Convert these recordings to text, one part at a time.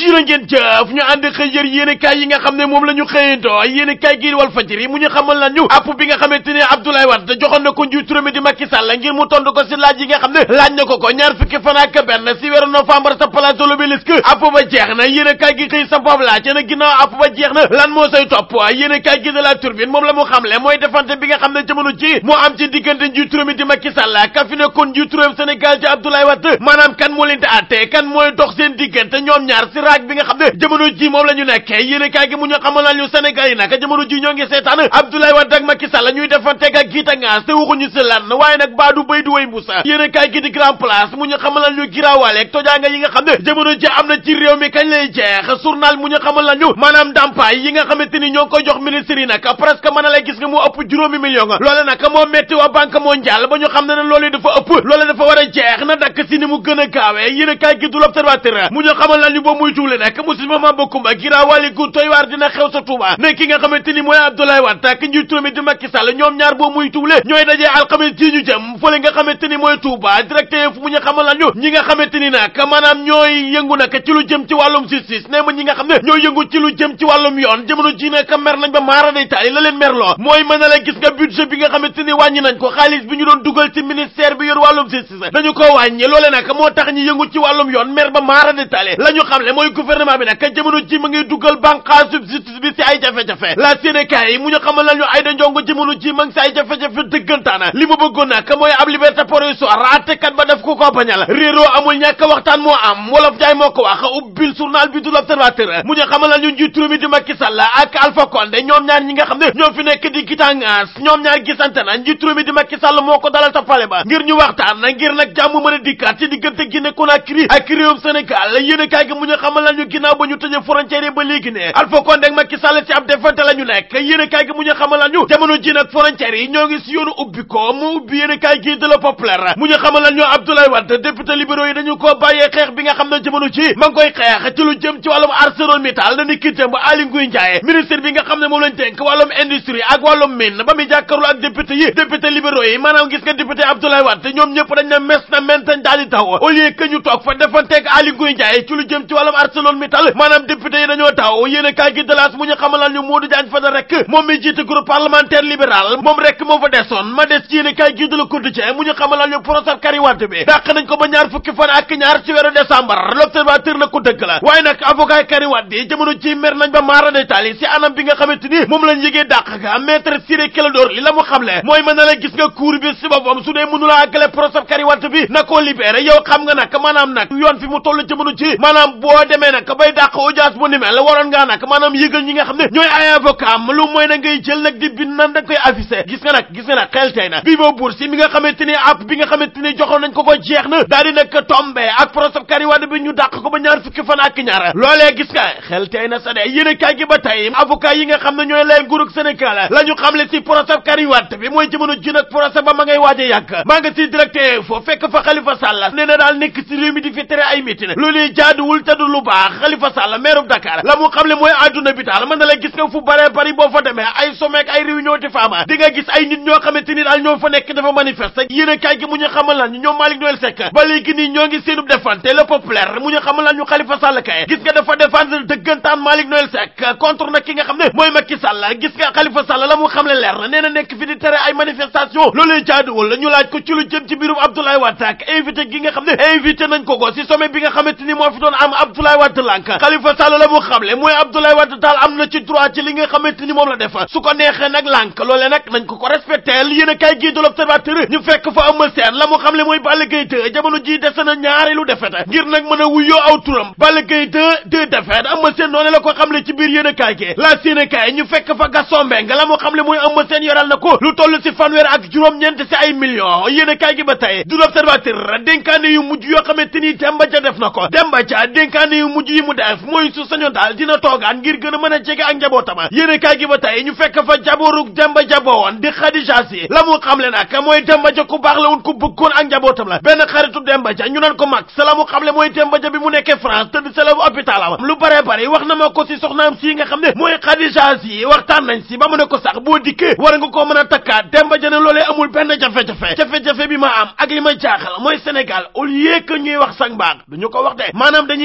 jërë ngeen jëf ñu ànd xëy yër yéene kaay yi nga xam ne moom la ñu xëyandoo yéene kaay gii wal fajiri mu ñu xamal lan ñu app bi nga xamante ne Abdoulaye Wade joxoon na ko njiitu réew mi di Macky Sall ngir mu tontu ko si laaj yi nga xam ne laaj na ko ko ñaar fukki fan ak benn si weeru novembre sa place de l'Obélisque app ba jeex na yéene kaay gi xëy sa boobu laaj na ginnaaw app ba jeex na lan moo say topp yéene kaay gi de la turbine moom la mu xamle mooy defante bi nga xam ne jamono ji moo am ci diggante njiitu réew mi di Macky Sall ka fi nekkoon njiitu réew Sénégal ci Abdoulaye Wade maanaam kan moo leen di àtte kan mooy dox seen diggante ñoom ñaar si raag bi nga xam ne jamono ji moom la ñu nekkee yéene kaay gi mu ñu xamal nañu Sénégal yi nag jamono ji ñoo ngi seetaan Abdoulaye Wade ak Macky Sall ñuy defanteeg ak giita ngaas te waxuñu si lan waaye nag baadu bay du way mbusa yéene kaay gi di grand place mu ñu xamal nañu giraawaale ak tojaanga yi nga xam ne jamono ji am na ci réew mi kañ lay jeex journal mu ñu xamal nañu maanaam ndàmpaay yi nga xamante ni ñoo ngi koy jox ministre yi nag presque mën a lay gis nga mu ëpp juróomi million loole nag moo metti waa banque mondiale ba ñu xam ne ne loolu dafa ëpp loole dafa war a jeex na dakk si ni mu gën a gaawee yéene kaay gi du l'observateur mu ñu xamal nañu ba muy tuule nag musiba ma bokkumba giraawaale gu toy waar dina xew sa Touba ne ki nga xamante ni mooy Abdoulaye Wade ak njiitu mi di Macky Sall ñoom ñaar boo muy tuule ñooy dajee alxames ji ñu jëm fële nga xamante ni mooy Touba directeur fu mu ñu xamal nañu ñi nga xamante ni nag maanaam ñooy yëngu nag ci lu jëm ci wàllum justice nee ma ñi nga xam ne ñooy yëngu ci lu jëm ci wàllum yoon jamono ji nag mer nañ ba maara day taali la leen merloo mooy mën na la gis nga budget bi nga xamante ni wàññi nañ ko xaalis bi ñu doon dugal ci ministère bi yor wàllum justice dañu ko wàññi loole nag moo tax ñi yëngu ci wàllum yoon mer ba maara day taali la ñu xam le mooy gouvernement bi nag jamono ji ma ngi dugal bànqaasu justice bi si ay jafe-jafe la Sénégal yi mu ñu xamal nañu ay da njongo jamono ji ma ngi si ay jafe-jafe dëggantaana li mu bëggoon nag mooy ab liberté provisoire àttekat ba def ko ko bañal réeroo amul ñàkk waxtaan moo am wolof jaay moo ko wax ubbil journal bi du l'Observateur mu ñu xamal nañu njiitu réew mi di Macky Sall ak Alpha Condé ñoom ñaar ñi nga xam ne ñoo fi nekk di gitangaas ñoom ñaar gisante na njiitu réew mi di Macky Sall moo ko dalal ta pale ba ngir ñu waxtaan na ngir nag jàmm mën a dikkaat ci diggante Guinée Conakry ak réewum Sénégal yéen kaay gi mu ñu xamal nañu ginnaaw ba ñu tëjee frontière ba léegi ne Alpha Condé ak Macky Sall ci ab defante la ñu nekk yéen kaay gi mu ñu xamal nañu jamono ji nag frontière yi ñoo ngi si yoonu ubbi ko mu ubbi yéen kaay gi de la populaire mu ñu xamal nañu Abdoulaye Wade député libéraux yi dañu ko bàyyee xeex bi nga xam ne jamono ji ma ngi koy xeex ci lu jëm ci wàllum ArcelorMittal na ni ki démb Aly Ngouille Ndiaye ministre bi nga xam ne moom lañ dénk wàllum industrie ak wàllum mine ba muy jàkkaarloo ak député yi député libéraux yi maanaam gis nga député Abdoulaye Wade ñoom ñëpp dañ ne mes na mentañ daal di taw au lieu que ñu toog fa defanteeg Aly Ngouille Ndiaye ci lu jëm ci wàllum ArcelorMittal maanaam député yi dañoo taw yéen a kaay gi de laas mu ñu xamalal ñu Modou Diagne Fada rek moom mi jiite groupe parlementaire libéral moom rek moo fa desoon ma des ci yéen a kaay gi de la Quotidien mu ñu xamalal ñu procès Karim Wade bi dàq nañ ko ba ñaar fukki fan ak ñaar ci weeru décembre l'observateur na ko dëgg la waaye nag avocat Karim Wade yi jamono ci mer nañ ba maara détail si anam bi nga xamante ni moom lañ yëgee dàq ga maître Ciré Clédor li la mu xamle mooy mën na la gis nga cour bi si boppam su dee mënula àggale procès Karim Wade bi na koo libéré yow xam nga nag maanaam nag yoon fi mu toll jamono ci maanaam boo demee nag bay dàq audience bu ni mel waroon ngaa nag maanaam yëgal ñi nga xam ne ñooy ay avocat am lu mooy na ngay jël nag di bind nan da koy affiché gis nga nag gis nga nag xel tey na bii boo buur si mi nga xamante ni app bi nga xamante ni joxoon nañ ko ko jeex na daal di nag tombé ak procès Karim Wade bi ñu dàq ko ba ñaar fukki fan ak ñaar loolee gis nga xel tey na sa de yéen kaay gi ba tey avocat yi nga xam ne ñooy lay nguurug Sénégal la ñu xamle si procès Karim Wade bi mooy jamono ji nag procès ba ma ngay waaj a yàgg maa nga si directeur fo fekk fa Khalifa Sall nee na daal nekk si réew mi di fi tere ay mitin loolu jaaduwul te du lu baax Khalifa Sall maire bu Dakar la mu xamle mooy adduna bi daal mën na la gis nga fu bare bari boo fa demee ay sommet ay réunion di faama di nga gis ay nit ñoo xamante ni daal ñoo fa nekk dafa manifester yéen kaay gi mu ñu xamal lan ñu ñoom Malick Noël Seck ba léegi nii ñoo ngi seenub defante le populaire mu ñu xamal lan ñu Khalifa Sall kay gis nga dafa défendre dëggantaan Malick Noël Seck contre nag ki nga xam ne mooy Macky Sall gis nga Khalifa Sall la mu xamle leer na nee na nekk fi di tere ay manifestation loolee jaaduwul ñu laaj ko ci lu jëm ci mbirum Abdoulaye Wade ak invité gi nga xam ne invité nañ ko ko si sommet bi nga xamante ni moo fi doon am Abdoulaye Wade lànk Khalifa Sall la mu xamle mooy Abdoulaye Wade daal am na ci droit ci li nga xamante ni moom la def su ko neexee nag lànk loolee nag nañ ko ko respecté yéen a kaay gii de l'Observateur ñu fekk fa Eumeu Sène la mu xamle mooy Balla Gaye 2 jamono ji dese na ñaareelu defet ngir nag mën a wuyoo aw turam Balla Gaye 2 deux defet Eumeu Sène noonu la ko xamle ci biir yéen a kaay gi la yéen a kaay ñu fekk fa Gaston Mbengue la mu xamle mooy Eumeu Sène yoral na ko lu toll si fanweer ak juróom-ñeent si ay millions yéen a kaay gi ba tey du l'Observateur dénkaane yu mujj yoo xamante ni Demba Dia def na ko Demba Dia dénkaane yu mujj yi mu def mooy su sañoon daal dina toogaan ngir gën a mën a jege ak njabootama yéen a kaay gi ba tey ñu fekk fa jaboorug Demba Dia ba woon di Khadija Si la mu xamle nag mooy Demba Dia ku baax la woon ku bëggoon ak njabootam la benn xaritu Demba Dia ñu naan ko mag sa la mu xamle mooy Demba Dia bi mu nekkee France tëdd sa la hôpital am lu bare bare wax na ma ko si soxnaam si nga xam ne mooy Khadija Si waxtaan nañ si ba mu ne ko sax boo dikkee war nga koo mën a takkaat Demba Dia ne loolee amul benn jafe-jafe jafe-jafe bi ma am ak li ma jaaxal mooy Sénégal au lieu que ñuy wax sang baax duñu ko wax de maanaam dañuy bàyyi ba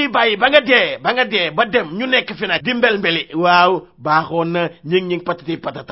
nga dee ba nga dee ba dem ñu nekk fi nag di mbel mbeli waaw baaxoon na ñing ñing patati patata